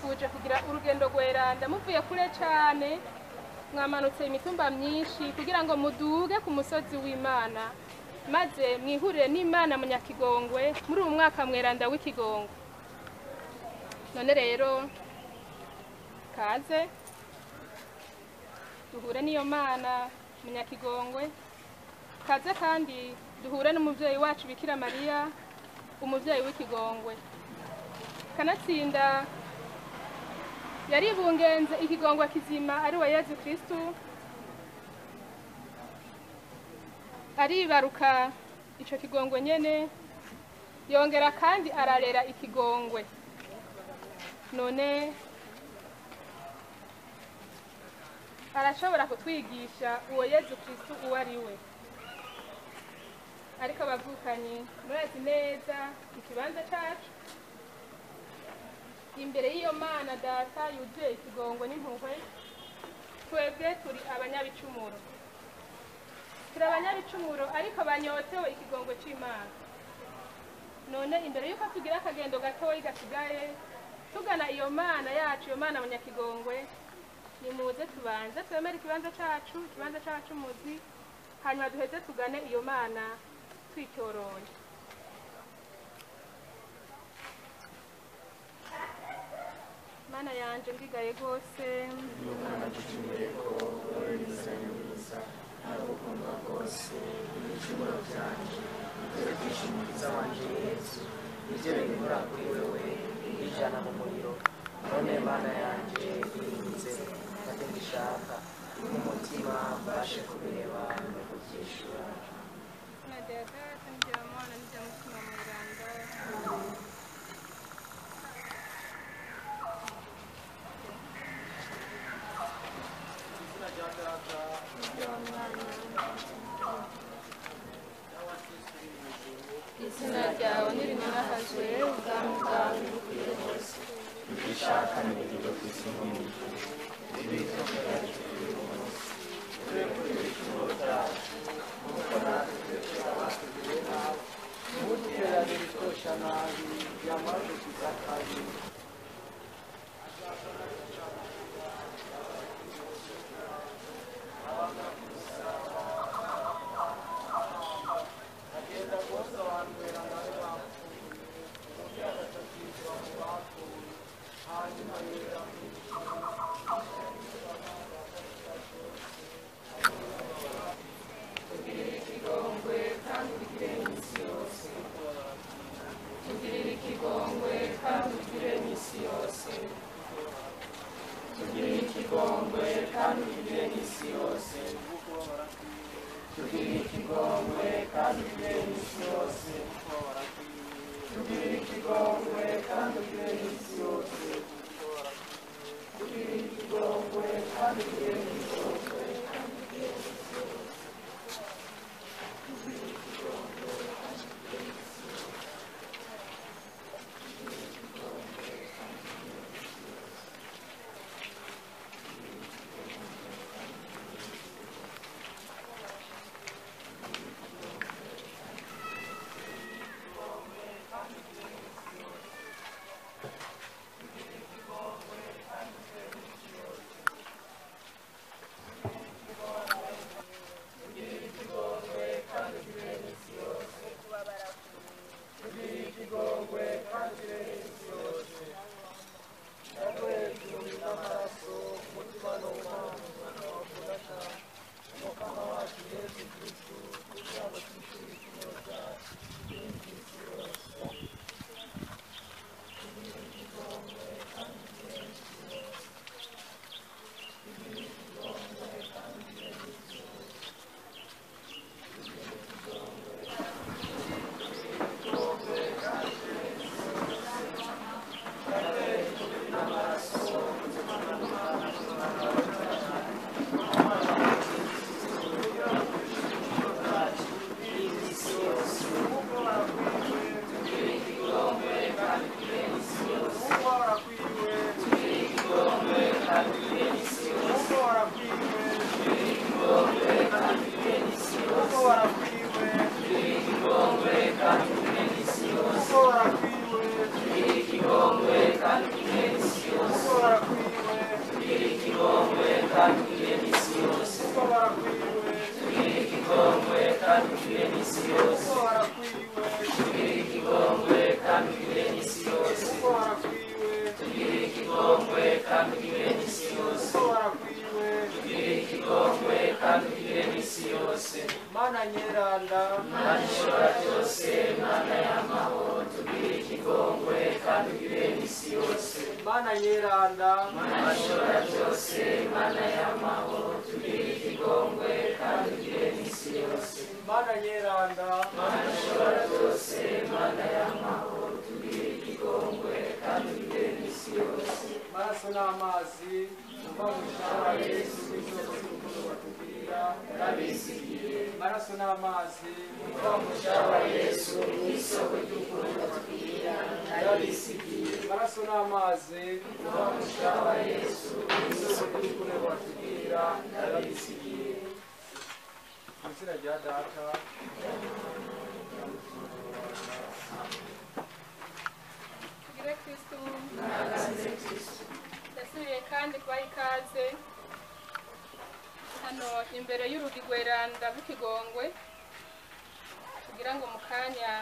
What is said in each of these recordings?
mwifuje kugira urugendo rweranda muvuye kure cyane mwamanutse imitumba myinshi kugira ngo muduge ku musozi w'imana maze mwihurire n'imana munyakigongwe muri uyu mwaka mweranda w'ikigongwe none rero kaze duhure n'iyo mana munyakigongwe kaze kandi duhure n'umubyeyi wacu bikira mariya umubyeyi w'ikigongwe kanatsinda yaribungenze ikigongwe kizima ari we yezu kristu aribaruka ico kigongwe nyene yongera kandi ararera ikigongwe none arashobora kutwigisha uwo yezu kristu uwo ari we ariko abavukanyi murazi neza ikibanza cacu imbere y'iyo mana data yuzuye ikigongo n'impuhwe twebwe turi abanyabicumuro turi abanyabicumuro ariko banyotewe ikigongo c'imana none imbere y'uko tugira akagendo gatoyi gasigaye tugana iyo mana yacu iyo mana munyakigongwe nimuze tubanze twemere ikibanza cacu ikibanza c'abacumuzi hanyuma duheze tugane iyo mana twicyoroye mana yanje mbigaye rwose ibyo binyura kuri wewe bijana mu muriro none mana yanjye birinze kandi mbishaka umutima mbashe kubireba no kubyishura na data n'ibya mwana n'ibya mutima mweranda izina ryawe nirinahazwe ubwami bwawe bukwire hose ntutiterane ibitosha nabi byamara gukiza akabi agenda rwose abantu beramare bapfuye ubundi agatakizwa mu bapfuye hanyuma yera tugirire ikigongwe kandi ugire n'isi yose tugirire ikigongwe kandi ugire n'isi yose tugirire ikigongwe kandi ugire n'isi yose tugirire ikigongwe kandi ugire n'isi yose tugirire ikigongwe kandi ugire n'isi yose Thank you. kandi ugirire n'isi yose ko warakwiwe ugirire ikigongwe kandi ugirire n'isi yose mana nyeranda mana ishobora byose mana y'amahoro tugirire ikigongwe kandi ugirire n'isi yose mana nyeranda mana ishobora byose mana y'amahoro tugirire ikigongwe kandi ugirire n'isi yose mana nyeranda mana ishobora byose mana y'amahoro tugirire ikigongwe kandi ugirire n'isi yose maraso n'amazi uva mu shara yesu isoko y'urukundo batugirira ndabizigiye maraso n'amazi uva mu shaba yesu n'isoko ry'urukundo tugirira ndabisigiye maraso n'amazi uva mu shaba yesu isoko y'urukundo batugirira ndabisigiye mu izina rya data tugire kristu ndasubiye kandi kubaha ikaze hano imbere y'urugi rweranda rw'ikigongwe kugira ngo mu kanya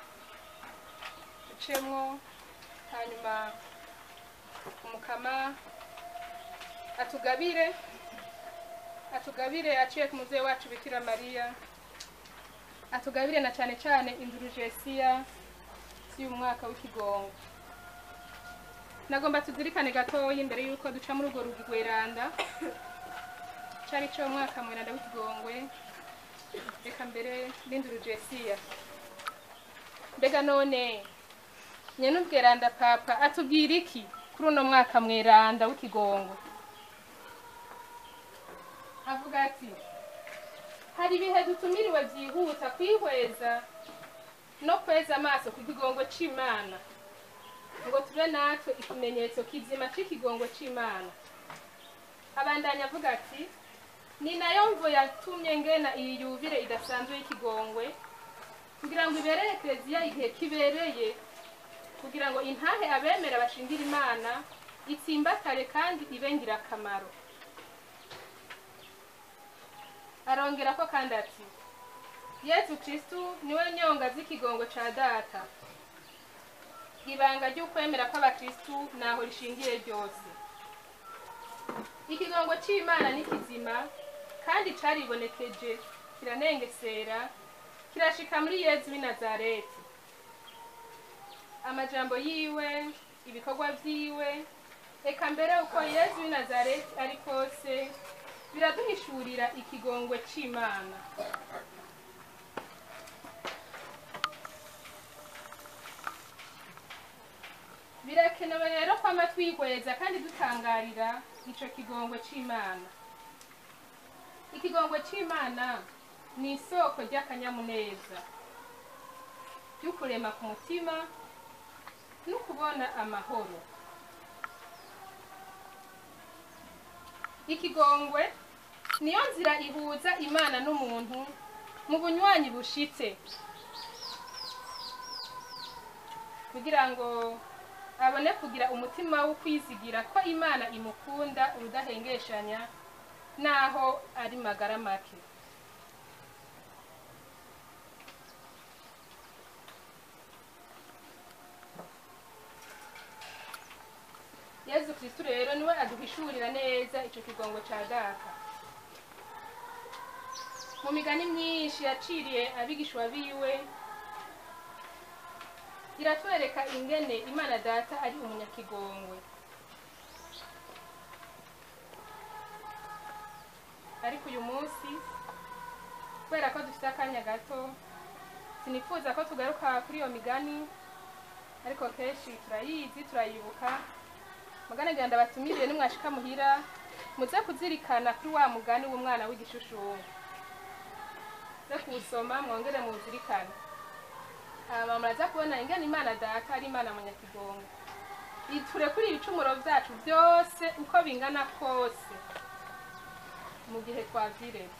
ducemwo hanyuma umukama atugabire atugabire aciye ku mubyeyi wacu bikira mariya atugabire na cyane cyane indurujesiya y'uyu mwaka w'ikigongo nagomba tuzirikane gatoya imbere y'uko duca muri urwo rugi rweranda cyari cyo mwaka mweranda w'ikigongwe reka mbere n'indurujesiya mbega none nyenubweranda papa atubwira iki kuri uno mwaka mweranda w'ikigongo avuga ati hari ibihe dutumiriwe byihuta kwihweza no kweza amaso ku kigongo c'imana ngo tube natwe ikimenyetso kizima c'ikigongo c'imana abandanya avuga ati ni nayo mvo yatumye ngena iyi yubire idasanzwe y'ikigongwe kugira ngo ibereye ekereziya igihe kibereye kugira ngo intahe abemera bashingira imana itsimbatare kandi ibe ngirakamaro arongera ko kandi ati yesu kristu niwe nyonga z'ikigongo ca data ibanga ry'ukwemera kw'abakristu naho rishingiye ryose ikigongo c'imana ni kizima kandi caribonekeje kiranengesera kirashika muri yezu w'i nazareti amajambo yiwe ibikorwa vyiwe eka mbere uko yezu w'i nazareti ari kose biraduhishurira ikigongwe c'imana birakenewe rero kwama twihweza kandi dutangarira ico kigongwe c'imana ikigongwe c'imana ni isoko ry'akanyamuneza ry'ukurema ku mutima no kubona amahoro ikigongwe niyo nzira ihuza imana n'umuntu mu bunywanyi bushitse kugira ngo abone kugira umutima wo kwizigira ko imana imukunda urudahengeshanya naho ari magara make yezu kristu rero niwe aduhishurira neza ico kigongo ca data mu migani myinshi yaciriye abigishwa biwe iratwereka ingene imana data ari umunyakigongwe ariko uyu munsi kubera ko dufite akanya gato sinifuza ko tugaruka kuri iyo migani ariko kenshi turayizi turayibuka mugane ngira ndabatumiriye nimwashika muhira muze kuzirikana kuri wa mugani w'umwana w'igishushumu ze kuwusoma mwongere muwuzirikane hama muraza kubona ingene imana data ari imana munyakigongo iture kuri ibicumuro vyacu vyose uko bingana kose mu gihe twavyireze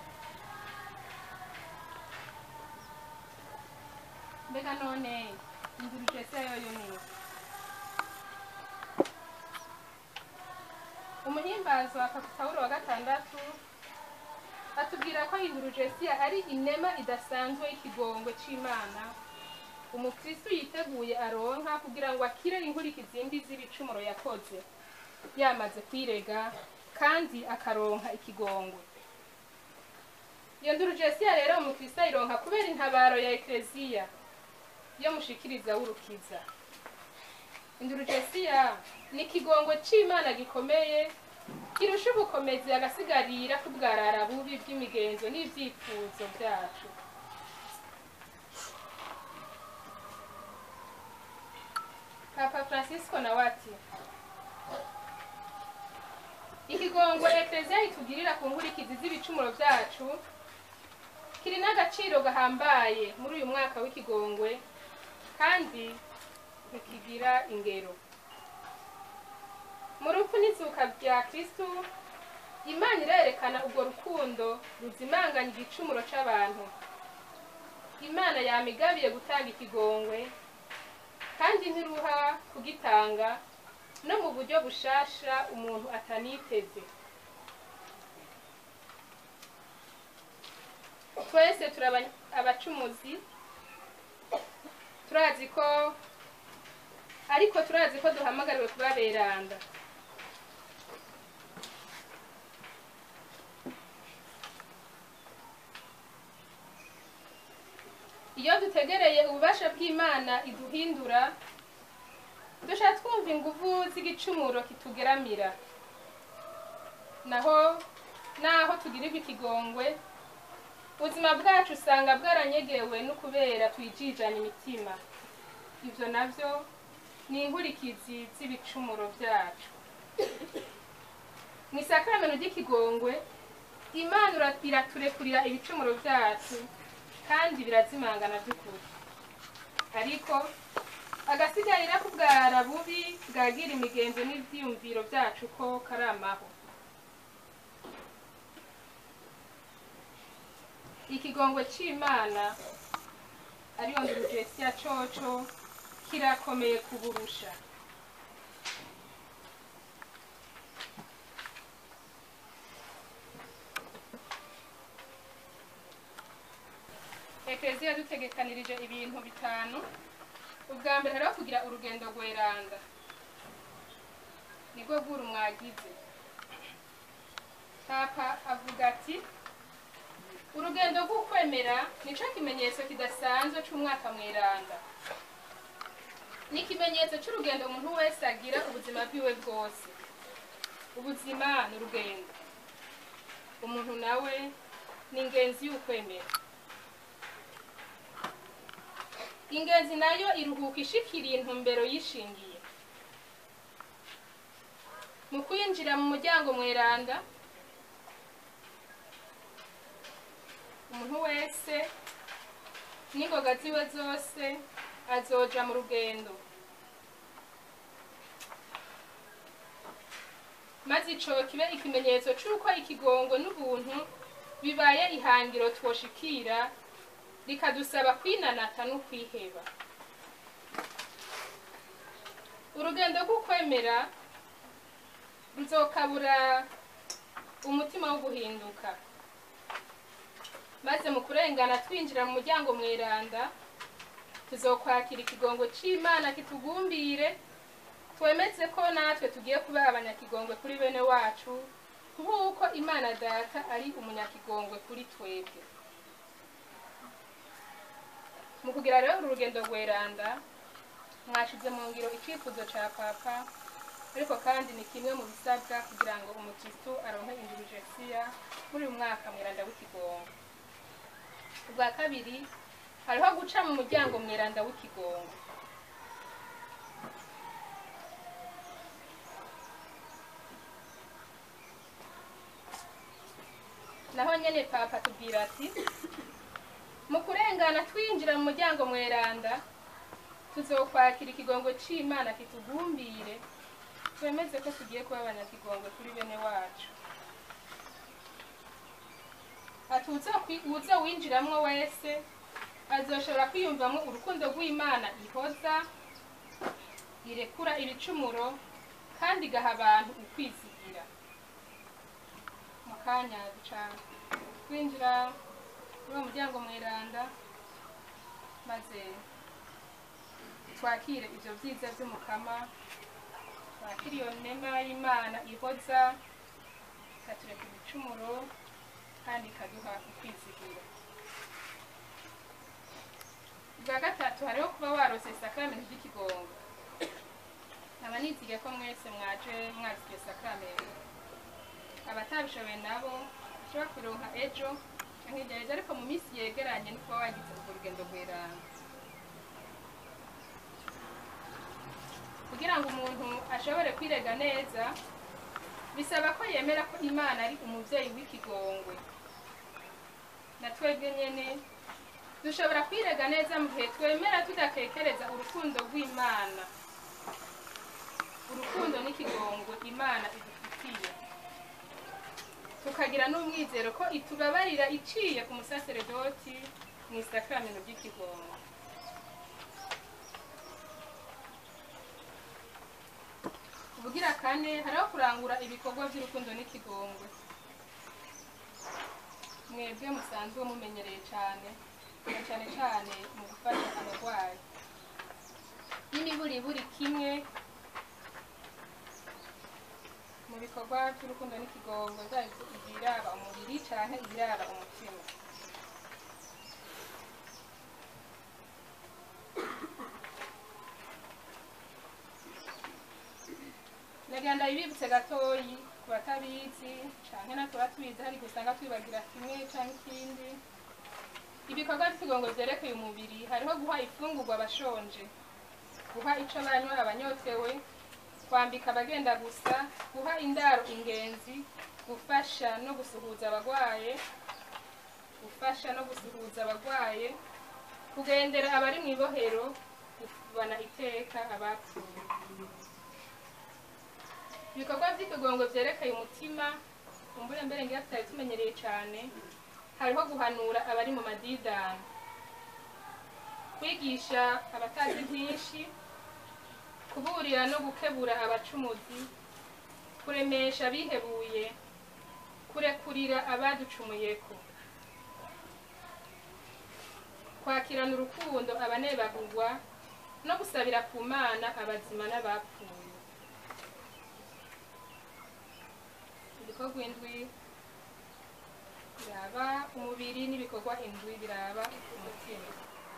mbega none induruje se yoyo niyo umuhimbazo wa pawulo wa gatandatu atubwira ko indurujesiya ari inema idasanzwe y'ikigongwe c'imana umukristu yiteguye aronka kugira ngo akire inkurikizi mbi z'ibicumuro yakoze yamaze kwirega kandi akaronka ikigongwe iyo ndurujesiya rero umukristo ayironka kubera intabaro ya ekleziya yo mushikiriza w'urukiza indurujesiya ni ikigongwe c'imana gikomeye kirusha ubukomezi agasigarira kubwarara bubi bw'imigenzo n'ivyifuzo vyacu papa francisco nawe ati ikigongwe ekleziya itugirira ku nkurikizi z'ibicumuro vyacu kiri n'agaciro gahambaye muri uyu mwaka w'ikigongwe kandi ntikigira ingero mu rupfu n'izuka rya kristu imana irerekana urwo rukundo ruzimanganya igicumuro c'abantu imana yamigabiye gutanga ikigongwe kandi ntiruha kugitanga no mu buryo bushasha umuntu ataniteze twese turi aba- abacumuzi turazi ko ariko turazi ko duhamagariwe kuba beranda iyo dutegereye ububasha bw'imana iduhindura dusha twumva inguvu z'igicumuro kitugeramira naho naho tugirirwa ikigongwe ubuzima bwacu usanga bwaranyegewe no kubera twijijana imitima ivyo navyo ni inkurikizi z'ibicumuro vyacu mu isakaramentu ry'ikigongwe imana ira- iraturekurira ibicumuro vyacu kandi birazimangana by'ukuri ariko agasigarira kubwara bubi bwagira imigenzo n'ivyiyumviro vyacu ko karamaho ikigongwe c'imana ariyo ndurujesiya coco kirakomeye kuburusha ekleziya yadutegekanirije ibintu bitanu ubwa mbere hariho kugira urugendo rweranda nibwo bw'uru mwagize papa avuga ati urugendo rw'ukwemera nico kimenyetso kidasanzwe c'umwaka mweranda ni ikimenyetso c'urugendo umuntu wese agira ubuzima bwiwe bwose ubuzima ni urugendo umuntu nawe ni ingenzi y'ukwemera ingenzi nayo iruhuka ishikiriye intumbero yishingiye mu kwinjira mu muryango mweranda umuntu wese n'ingoga ziwe zose azoja mu rugendo maze ico kibe ikimenyetso c'uko ikigongo n'ubuntu bibaye ihangiro twoshikira rikadusaba kwinanata no kwiheba urugendo rw'ukwemera ruzokabura umutima wo guhinduka maze mu kurengana twinjira mu muryango mweranda tuzokwakira ikigongo c'imana kitugumbire twemeze ko natwe tugiye kuba abanyakigongwe kuri bene wacu nk'uko imana data ari umunyakigongwe kuri twebwe mu kugira rero uru rugendo rweranda mwashize mu ngiro icyifuzo ca papa ariko kandi ni kimwe mu bisabwa kugira ngo umukristu aronke indurujesiya muri uyu mwaka mweranda w'ikigongo ubwa kabiri hariho guca mu muryango mweranda w'ikigongo naho nyene papa tubwira ati mu kurengana twinjira mu muryango mweranda tuzokwakira ikigongo c'imana kitugumbire twemeze ko tugiye kuba abanyakigongo kuri bene wacu ati "Uzokwi- uzowinjiramwo wese azoshobora kwiyumvamo urukundo rw'imana ihoza irekura ibicumuro kandi igaha abantu ukwizigira mu kanya duca twinjira muri uwo muryango mweranda maze twakire ibyo byiza by'umukama twakira iyo nema y'imana ihoza ikatureka ibicumuro kandi ikaduha ukwizigiro bwa gatatu hariho kuba warose isakaramentu ry'ikigongo nkaba nizigiye ko mwese mwaje mwazi iryo sakaramentu abatabishoboye nabo bashobora kuronka ejo canke hirya y'ejo ariko mu minsi yegeranye no kuba wagize urwo rugendo rweranga kugira ngo umuntu ashobore kwirega neza bisaba ko yemera ko imana ari umuvyeyi w'ikigongwe na twebwe nyene dushobora kwirega neza mu gihe twemera tudakekereza urukundo rw'imana urukundo n'ikigongwe imana idufitiye tukagira n'umwizero ko itubabarira iciye ku musaseredoti mu isakaramentu ry'ikigongo ubugira kane hariho kurangura ibikorwa by'urukundo n'ikigongwe mwebwe musanzwe mumenyereye cyane na cyane cyane mu gufasha abarwayi n'imiburiburi kimwe mu bikorwa by'urukundo n'ikigongo zaba ibiraba umubiri cyangwa ibiraba umutima ndagenda bibibutse gatoyi ku batabizi canke natwe batubizi hari gusanga twibagira kimwe canke ikindi ibikorwa by'ikigongo vyerekeye umubiri hariho guha ifungurwa abashonje guha ico banywa abanyotewe kwambika abagenda gusa guha indaro ingenzi gufasha no gusuhuza abagwaye gufasha no gusuhuza abagwaye kugendera abari mu ibohero kuvana iteka abapfuye ibikorwa by'ikigongo vyerekeye umutima kumbure mbere ngira tutari tumenyereye cane hariho guhanura abari mu madidani kwigisha abatazi byinshi kuburira no gukebura abacumuzi kuremesha abihebuye kurekurira abaducumuyeko kwakirana urukundo abanebagurwa no gusabira ku mana abazima n'abapfuye ibikorwa indwi biraba umubiri n'ibikorwa indwi biraba umutima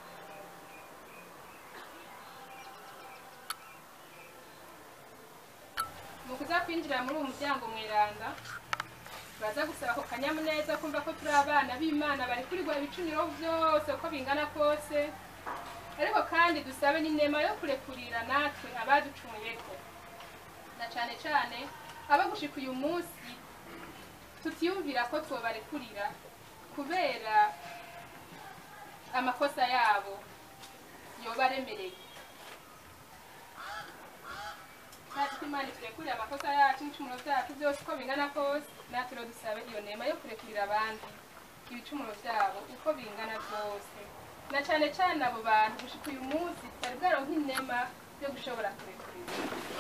mu kuza kwinjira muri uwo muryango mweranda turaza gusaba ako kanyamuneza kumva ko turi abana b'imana bari kurirwa ibicumiro byose uko bingana kose ariko kandi dusabe n'inema yo kurekurira natwe abaducumuyeko na cane cane abo gushika uyu munsi tutiyumvira ko twobarekurira kubera amakosa yabo yoba aremereye natwe imana iturekurire amakosa yacu n'ibicumuro vyacu byose uko bingana kose natwe rero dusabe iyo nema yo kurekurira abandi ibicumuro vyabo uko bingana byose na cane cane abo bantu gushika uyu munsi tutari bwaronka inema yo gushobora kurekurira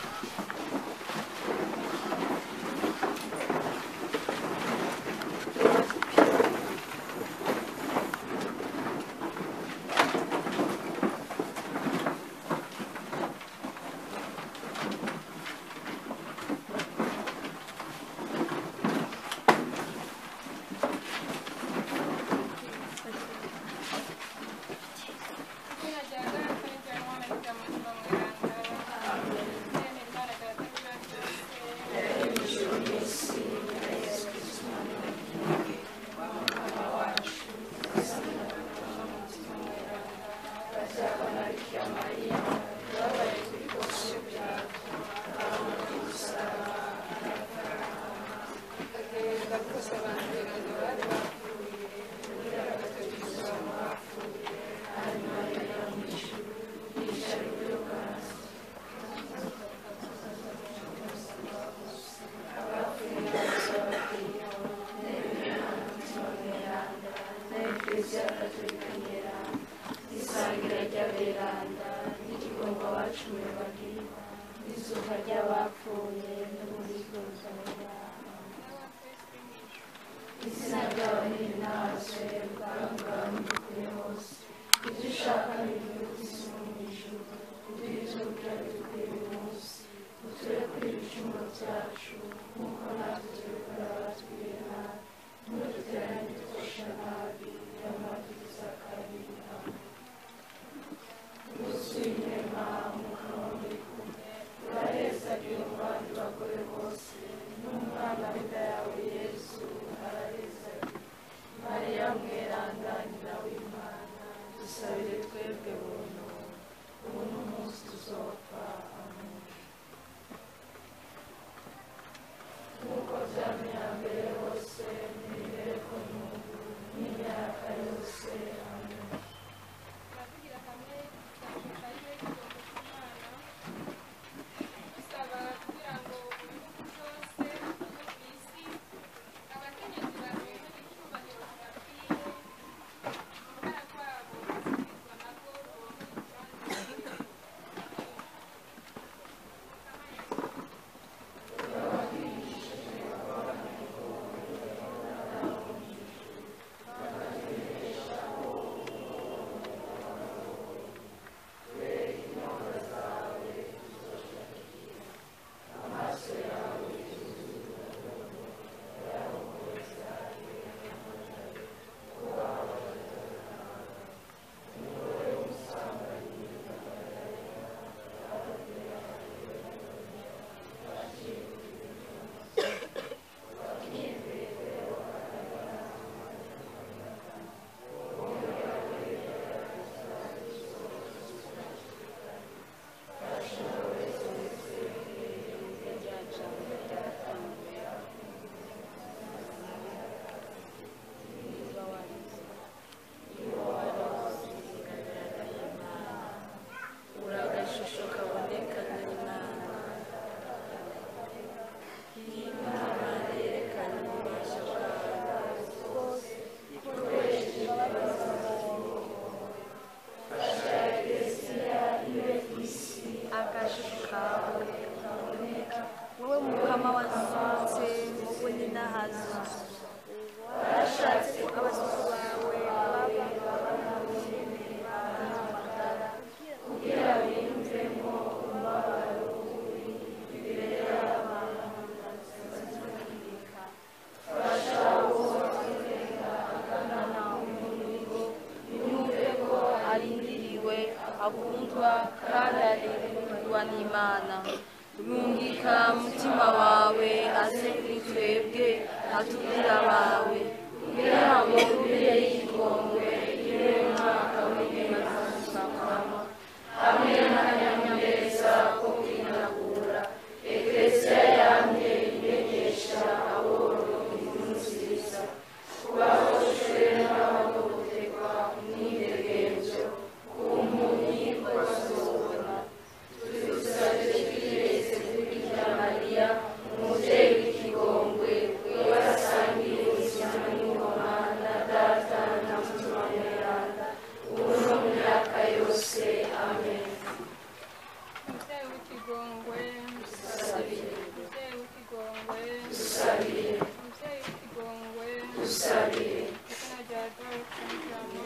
Izina rya Data n'irya Mwana n'irya Mutima Mweranda. Amen. Imana Data n'irya byose. isangira ry'aberanda n'igikorwa bacumuye bagira izuba ry'abapfuye n'ububiko bw'aberanda bacu nk'uko natwe tubikora abatugirira nabi ntuduteranye dufasha nabi y'amadukiza kabi gusuye mpamvu muri kumwe uraheza agira abandi bagore bose n'umwana w'inda yawe yesu araheza mariya mweranda nyina w'imana dusabire twebwe buntu ubu n'umunsi tuzopfa amen nk'uko byamenya mbere hose n'imibereho n'ubu n'imyaka yose amen turavugira hamwe tugashaka ariwe ikigongo cy'imana dusaba kugira ngo mu bihugu byose byo ku isi abakenyezi baronke icyubahiro kibakwiye uruhara rwabo rusubizwa nabwo ruronke ikibanza uragashusho kaboneka n'imana imana yerekana ububasha bwawe ikoresheje imbabazi agashusho kawe kaboneka wowe mukama wasunze mu bunini hazo warashatse ko abasuku bawe baba kugira biyumvemo umubabaro uri imbere y'abantu bazibika fasha uwo akenga agana umuriro yumve ko arindiriwe akundwa kandi arindwa n'imana rungika mutima wawe aze kuri twebwe atubwira abawe kugira ngo rubire y'igongwe ibe umwaka w'imana hamwe n'akanyamuneza ko kwinagura eklesiya yamye imenyesha aboro inkuru nziza kubahoshwe n'abahohoterwa umwidegenzo ku mpumyi ko bazobona tuzusabye twireze kuri mariya umubyeyi w'ikigongwe wasangiye ubuzima n'ingoma na data na mutima mweranda ubu no mu myaka yose amen umubyeyi w'ikigongwe dusabire umubyeyi w'ikigongwe dusabire umubyeyi w'ikigongwe dusabire izina rya dawudi n'ijambo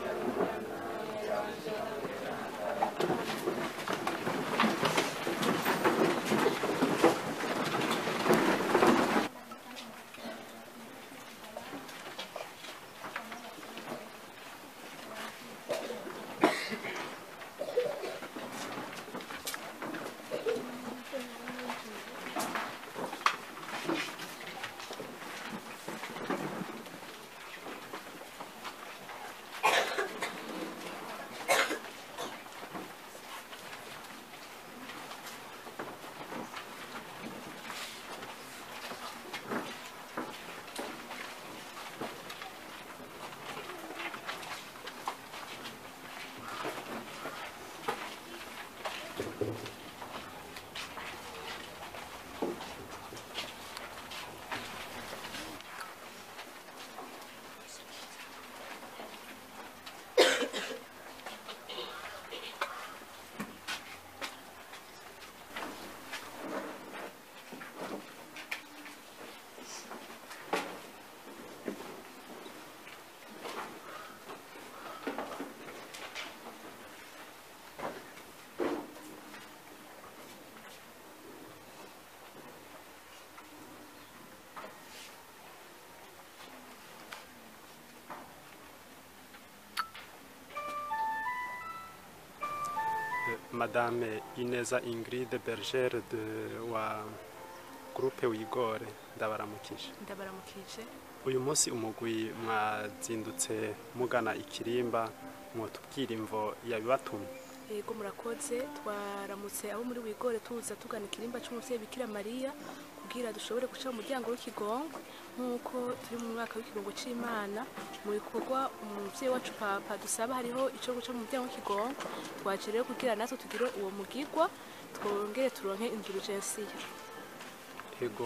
madame ineza ingrid bergere de wa groupe wigore ndabaramukije ndabaramukije uyu munsi umugwi mwazindutse mugana ikirimba mwotubwira imvo yabibatumye yego murakoze twaramutse abo muri wigore tuza tugana ikirimba cy'umuvyeyi bikira mariya kugira dushobore guca mu muryango w'ikigongo nk'uko turi mu mwaka w'ikigongo c'imana mu bikorwa umuvyeyi wacu papa dusaba hariho ico guca mu muryango w'ikigongo twaje rero kugira natwe tugire uwo mugigwa twongere turonke indulgensiya ego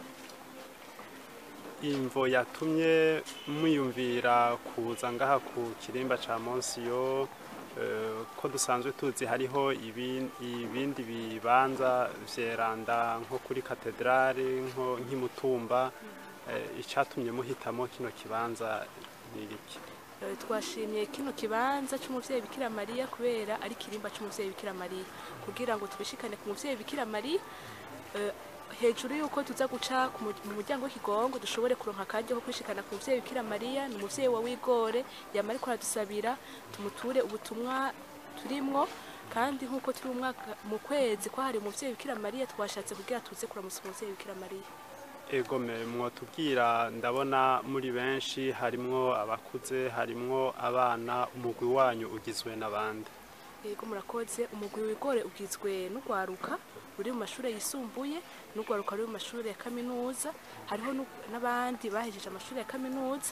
imvo yatumye mwiyumvira kuza ngaha ku kirimba ca monsiyo eh, ko dusanzwe tuzi hariho ibi- ibindi bibanza vyeranda nko kuri katedrale nko nk'imutumba eh, icatumye muhitamo kino kibanza ni iki Eh, twashimye kino kibanza cy'umuvyeyi bikira mariya kubera ari kirimba cy'umuvyeyi bikira mariya kugira ngo tubishikane ku muvyeyi bikira mariya eh, hejuru yuko tuza guca ku mu- mu muryango w'ikigongo dushobore kuronka akaryo ko kwishikana ku muvyeyi bikira mariya ni umuvyeyi wa wigore yama ariko aradusabira tumuture ubutumwa turimwo kandi nk'uko turi mu mwaka mu kwezi kwahariwe umuvyeyi bikira mariya twashatse kugira tuze kuramutsa umuvyeyi bikira mariya ego me mwotubwira ndabona muri benshi harimwo abakuze harimwo abana umugwi wanyu ugizwe n'abandi yego murakoze umugwi wigore ugizwe n'urwaruka ruri mu mashuri yisumbuye n'urwaruka ruri mu mashuri ya kaminuza hariho nu- n'abandi bahejeje amashuri ya kaminuza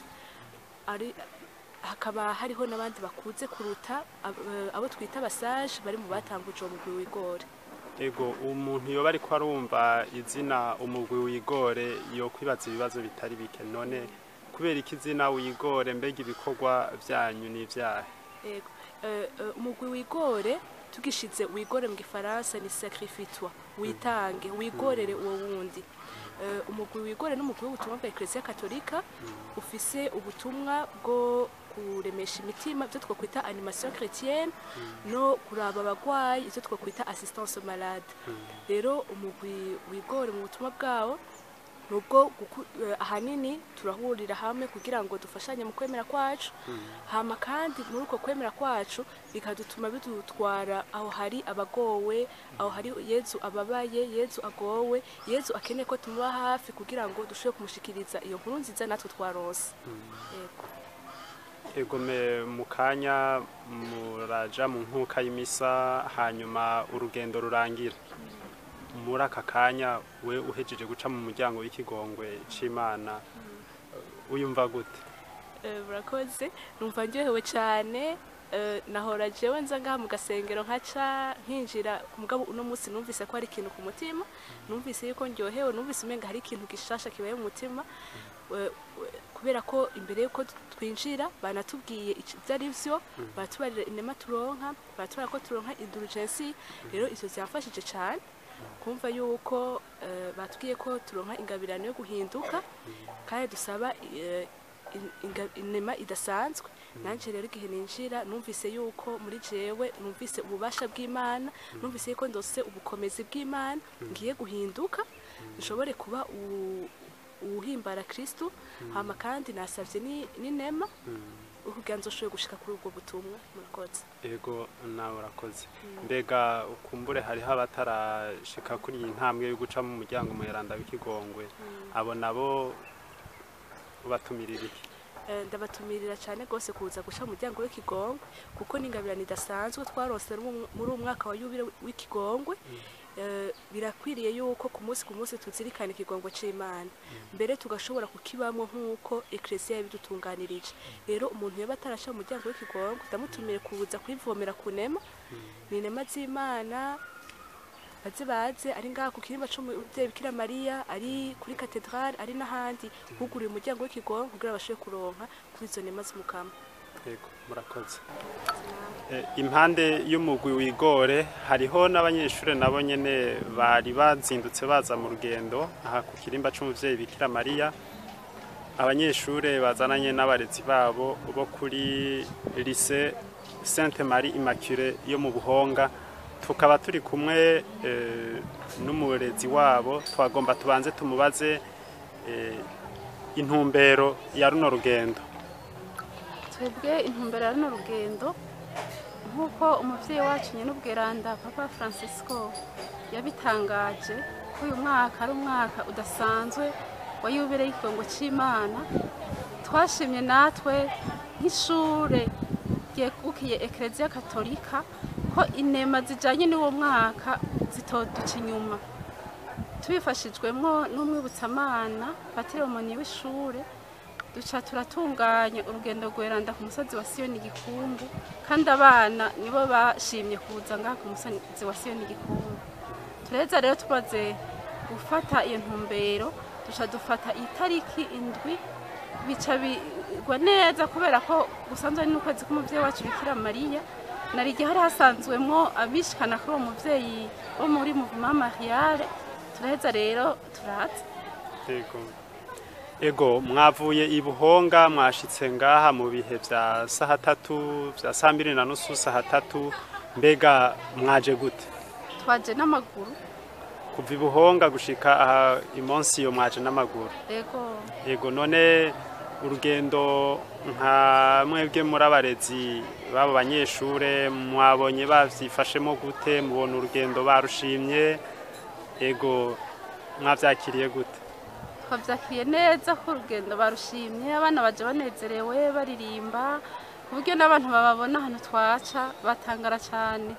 ari hakaba hariho n'abandi bakuze kuruta ab- eh, abo twita abasaje bari mu batanguje uwo mugwi wigore ego umuntu yoba ariko arumva izina umugwi wigore yo kwibaza ibibazo bitari bike none kubera iki izina wigore mbega ibikorwa vyanyu n'ivyahe Yego. Eh, eh, umugwi wigore tugishize wigore mu gifaransa ni sacrifice witange wigorere uwo wundi Eh, umugwi wigore n'umugwi w'ubutumwa bwa eklesiya katolika ufise ubutumwa bwo kuremesha imitima ibyo twakwita animation chrétienne no kuraba abagwayi ibyo twakwita assistance aux malade rero umugwi wigore mu butumwa bwawo nubwo guku- eh, ahanini turahurira hamwe kugira ngo dufashanye mu kwemera kwacu hama kandi muri uko kwemera kwacu bikadutuma bidutwara aho hari abagowe aho hari yezu ababaye yezu agowe yezu akeneye ko tumuba hafi kugira ngo dushobore kumushikiriza iyo nkuru nziza natwe twaronse yego ego me mu kanya muraja mu nkuka y'imisa hanyuma urugendo rurangira muri aka kanya we uhejeje guca mu muryango w'ikigongwe c'imana uyumva gute Eh, murakoze numva ndyohewe cyane eh, nahora jewe nza ngaha mu gasengero nkaca nkinjira mugabo uno munsi numvise ko hari ikintu ku mutima numvise yuko ndyohewe numvise umenga hari ikintu gishasha kibaye mu mutima Eh, eh, kubera ko imbere yuko twinjira banatubwiye ic- ibyo ari byo baratubarira inema turonka baratubara ko turonka indulgensi rero ivyo vyamfashije cyane kumva yuko eh, batubwiye ko turonka ingabirano yo guhinduka kandi dusaba eh, in- inga- inema idasanzwe nanje rero igihe ninjira numvise yuko muri jewe numvise ububasha bw'imana numvise yuko ndose ubukomezi bw'imana ngiye guhinduka nshobore kuba u- uwuhimbara kristu hama kandi nasavye ni- n'inema kugira nzoshoboye gushika kuri ubwo butumwa murakoze ego nawe urakoze mbega ukumbure hariho abatarashika kuri iyi ntambwe yo guca mu muryango muheranda w'ikigongwe abo nabo ubatumirira iki Eh, ndabatumirira cyane rwose kuza guca mu muryango w'ikigongwe kuko n'ingabirano idasanzwe twarose mu- muri uwo mwaka wa yubile w'ikigongwe Eh, birakwiriye yuko ku munsi ku munsi tuzirikana ikigongwe c'imana mbere tugashobora kukibamwo nk'uko eklesiya yabidutunganirije rero umuntu yaba atarasha mu muryango w'ikigongwe ndamutumire kuza kwivomera ku nema ni inema z'imana baze baze ari ngaha ku kirimba c'umuvyeyi bikira mariya ari kuri katedrale ari n'ahandi huguriye umuryango w'ikigongo kugira bashobore kuronka kuri izo nema z'umukama ego murakoze Eh, impande y'umugwi wigore hariho n'abanyeshuri nabo nyene bari bazindutse baza mu rugendo aha ku kirimba c'umuvyeyi bikira mariya abanyeshuri bazananye n'abarezi babo bo kuri lycée sainte marie immaculée yo mu buhonga tukaba turi kumwe eh, n'umurezi wabo twagomba tubanze tumubaze eh, intumbero ya runo rugendo twebwe intumbero ya runo rugendo nk'uko umubyeyi wacu nyen'ubweranda papa francisco yabitangaje ko uyu mwaka ari umwaka udasanzwe wa yubile y'ikigongo cy'imana twashimye natwe nk'ishure ryegukiye ekereziya katolika ko inema zijyanye n'uwo mwaka zitoduca inyuma tubifashijwemo n'umwibutsamana patiromoni w'ishure duca turatunganya urugendo rweranda ku musozi wa siyoni gikungu kandi abana nibo bashimye kuza ngaha ku musozi wa siyoni gikungu tureza rero tumaze gufata iyo ntumbero duca dufata itariki indwi bica bigwa neza kubera ko gusanzwe ari n'ukwezi k'umubyeyi wacu bikira mariya nari igihe hari hasanzwemo abishikana kuri uwo mubyeyi wo muri muvuma mariale turaheza rero turaza Yego. Ego mwavuye i Buhonga mwashitse ngaha mu bihe vya saha tatu vya saa mbiri na nusu saha tatu mbega mwaje gute twaje n'amaguru kuva i Buhonga gushika aha imonsi yo mwaje n'amaguru ego Yego none urugendo nka mwebwe muri abarezi babo banyeshure mwabonye bavyifashemo gute mubona urugendo barushimye ego mwavyakiriye gute twabyakiriye neza ko urugendo barushimye abana baje banezerewe baririmba ku buryo n'abantu bababona ahantu twaca batangara cyane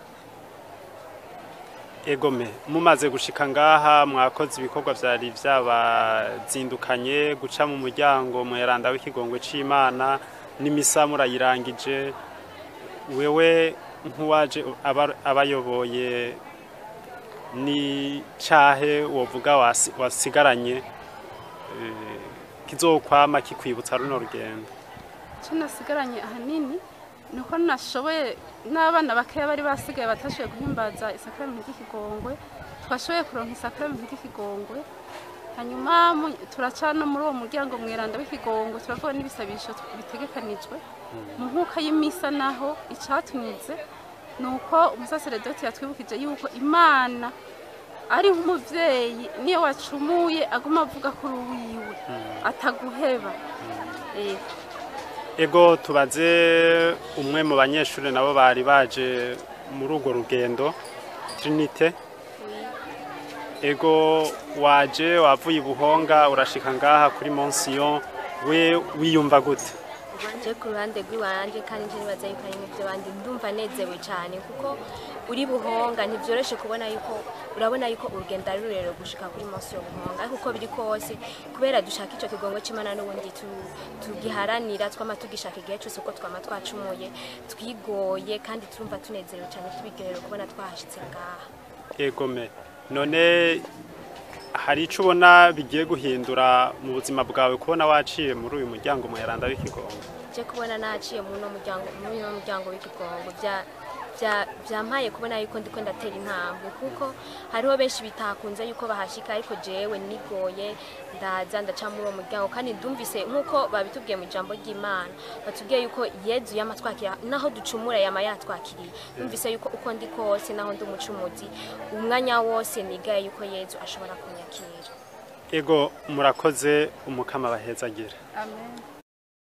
egome mumaze gushika ngaha mwakoze ibikorwa vyari vyabazindukanye guca mu muryango mweranda w'ikigongwe c'imana n'imisa murayirangije wewe nk'uwaje aba- abayoboye ni cahe wovuga wasi- wasigaranye eh, kizokwama kikwibutsa runo rugendo icyo nasigaranye ahanini ni uko nashoboye n'abana bakeya bari basigaye batashoboye guhimbaza isakaramentu ry'ikigongwe twashoboye kuronka isakaramentu ry'ikigongwe hanyuma mu- turaca no muri uwo muryango mweranda w'ikigongwe turavuga n'ibisabisho bitegekanijwe mu nkuka y'imisa naho icatunyuze ni uko umusaseredoti yatwibukije yuko imana ari nk'umubyeyi niyo wacumuye aguma avuga kuri uwiwe ataguheba Eh, ego tubaze umwe mu banyeshuri nabo bari baje muri urwo rugendo trinite ego waje wavuye i buhonga urashika ngaha kuri monsiyo we wiyumva gute je ku ruhande rw'iwanje kandi nje nibaza yuko ari n'ibyo bandi ndumva nezewe cyane kuko uri buhonga ntivyoroshe kubona yuko urabona yuko urugendo ari rurerure gushika kuri munsi yo buhonga ariko uko biri kose kubera dushaka ico kigongo c'imana n'ubundi tu- tugiharanira twama tugishaka igihe cose uko twama twacumuye twigoye kandi turumva tunezerewe cyane tubiryoherewe kubona twahashitse ngaha egome none hari ico ubona bigiye guhindura mu buzima bwawe kubona waciye muri uyu muryango muheranda w'ikigongo je kubona naciye muri uno muryango muri uno muryango w'ikigongo bya bya- byampaye kubona yuko ndiko ndatera intambwe kuko hariho benshi bitakunze yuko bahashika ariko jewe nigoye ndaza ndaca muri uwo muryango kandi ndumvise nk'uko babitubwiye mu ijambo ry'imana batubwiye yuko yezu yama twakira naho ducumura yama yatwakiriye numvise yuko uko ndi kose naho ndi umucumuzi umwanya wose nigaye yuko yezu ashobora kunyakira ego murakoze umukama bahezagira amen